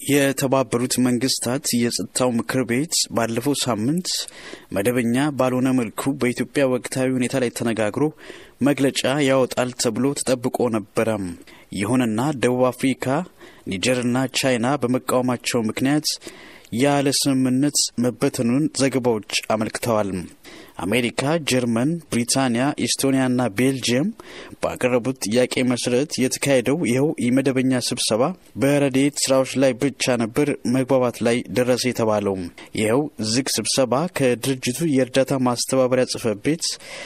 የተባበሩት መንግስታት የጸጥታው ምክር ቤት ባለፈው ሳምንት መደበኛ ባልሆነ መልኩ በኢትዮጵያ ወቅታዊ ሁኔታ ላይ ተነጋግሮ መግለጫ ያወጣል ተብሎ ተጠብቆ ነበረ። ይሁንና ደቡብ አፍሪካ፣ ኒጀርና ቻይና በመቃወማቸው ምክንያት ያለ ስምምነት መበተኑን ዘገባዎች አመልክተዋል። አሜሪካ፣ ጀርመን፣ ብሪታንያ፣ ኢስቶኒያና ቤልጅየም ባቀረቡት ጥያቄ መሰረት የተካሄደው ይኸው የመደበኛ ስብሰባ በረድኤት ስራዎች ላይ ብቻ ነበር መግባባት ላይ ደረሰ የተባለው። ይኸው ዝግ ስብሰባ ከድርጅቱ የእርዳታ ማስተባበሪያ ጽሕፈት ቤት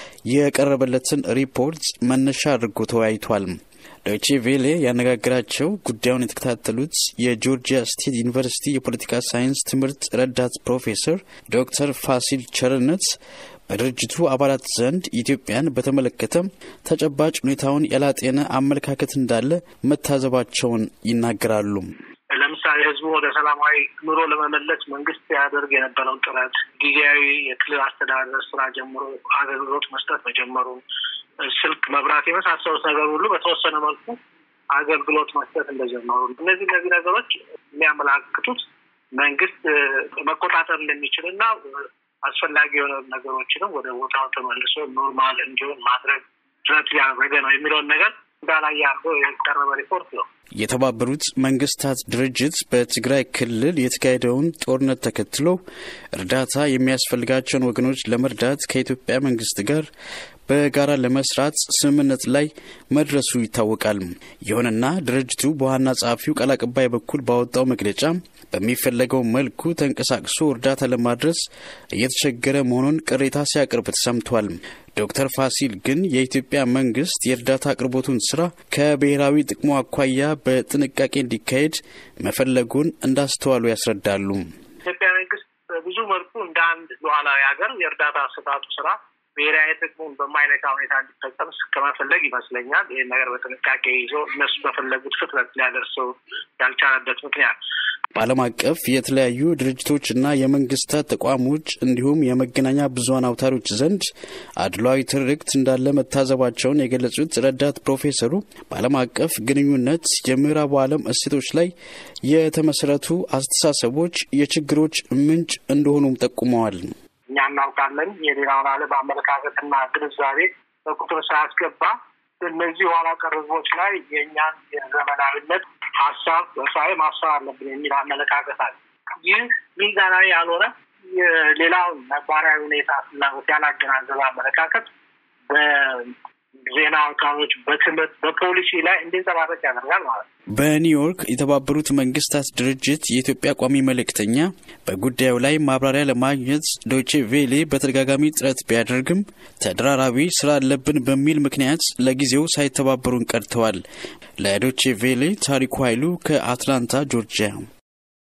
የቀረበለትን ሪፖርት መነሻ አድርጎ ተወያይቷል። ዶይቼ ቬሌ ያነጋገራቸው ጉዳዩን የተከታተሉት የጆርጂያ ስቴት ዩኒቨርሲቲ የፖለቲካ ሳይንስ ትምህርት ረዳት ፕሮፌሰር ዶክተር ፋሲል ቸርነት በድርጅቱ አባላት ዘንድ ኢትዮጵያን በተመለከተ ተጨባጭ ሁኔታውን ያላጤነ አመለካከት እንዳለ መታዘባቸውን ይናገራሉ። ለምሳሌ ህዝቡ ወደ ሰላማዊ ኑሮ ለመመለስ መንግስት ያደርግ የነበረውን ጥረት ጊዜያዊ የክልል አስተዳደር ስራ ጀምሮ አገልግሎት መስጠት መጀመሩ ስልክ፣ መብራት የመሳሰሉት ነገር ሁሉ በተወሰነ መልኩ አገልግሎት መስጠት እንደጀመሩ እነዚህ እነዚህ ነገሮች የሚያመላክቱት መንግስት መቆጣጠር እንደሚችል እና አስፈላጊ የሆነ ነገሮችንም ወደ ቦታው ተመልሶ ኖርማል እንዲሆን ማድረግ ጥረት ያደረገ ነው የሚለውን ነገር እንዳላይ አድርጎ የቀረበ ሪፖርት ነው። የተባበሩት መንግስታት ድርጅት በትግራይ ክልል የተካሄደውን ጦርነት ተከትሎ እርዳታ የሚያስፈልጋቸውን ወገኖች ለመርዳት ከኢትዮጵያ መንግስት ጋር በጋራ ለመስራት ስምምነት ላይ መድረሱ ይታወቃል። ይሁንና ድርጅቱ በዋና ጸሐፊው ቃል አቀባይ በኩል ባወጣው መግለጫ በሚፈለገው መልኩ ተንቀሳቅሶ እርዳታ ለማድረስ እየተቸገረ መሆኑን ቅሬታ ሲያቀርብ ተሰምቷል። ዶክተር ፋሲል ግን የኢትዮጵያ መንግስት የእርዳታ አቅርቦቱን ስራ ከብሔራዊ ጥቅሙ አኳያ በጥንቃቄ እንዲካሄድ መፈለጉን እንዳስተዋሉ ያስረዳሉ። ኢትዮጵያ መንግስት በብዙ መልኩ እንደ አንድ ሉዓላዊ ሀገር የእርዳታ አሰጣጡ ስራ ብሔራዊ ጥቅሙን በማይነካ ሁኔታ እንዲፈጸም ከመፈለግ ይመስለኛል ይህን ነገር በጥንቃቄ ይዞ እነሱ በፈለጉት ፍጥነት ሊያደርሰው ያልቻለበት ምክንያት በዓለም አቀፍ የተለያዩ ድርጅቶችና የመንግስታት ተቋሞች እንዲሁም የመገናኛ ብዙኃን አውታሮች ዘንድ አድሏዊ ትርክት እንዳለ መታዘባቸውን የገለጹት ረዳት ፕሮፌሰሩ በዓለም አቀፍ ግንኙነት የምዕራቡ ዓለም እሴቶች ላይ የተመሰረቱ አስተሳሰቦች የችግሮች ምንጭ እንደሆኑም ጠቁመዋል። እኛ እናውቃለን የሌላውን ዓለም አመለካከትና ግንዛቤ በቁጥር ሳያስገባ እነዚህ ኋላ ቀር ህዝቦች ላይ የእኛን የዘመናዊነት ሀሳብ በሳይ ማሰብ አለብን የሚል አመለካከት አለ። ይህ ሚዛናዊ ያልሆነ የሌላውን ነባራዊ ሁኔታ ፍላጎት ያላገናዘበ አመለካከት በዜና አውታሮች፣ በትምህርት፣ በፖሊሲ ላይ እንዲንጸባረቅ ያደርጋል ማለት ነው። በኒውዮርክ የተባበሩት መንግስታት ድርጅት የኢትዮጵያ ቋሚ መልእክተኛ በጉዳዩ ላይ ማብራሪያ ለማግኘት ዶይቼ ቬሌ በተደጋጋሚ ጥረት ቢያደርግም ተደራራቢ ስራ አለብን በሚል ምክንያት ለጊዜው ሳይተባበሩን ቀርተዋል። ለዶይቼ ቬሌ ታሪኩ ኃይሉ ከአትላንታ ጆርጂያ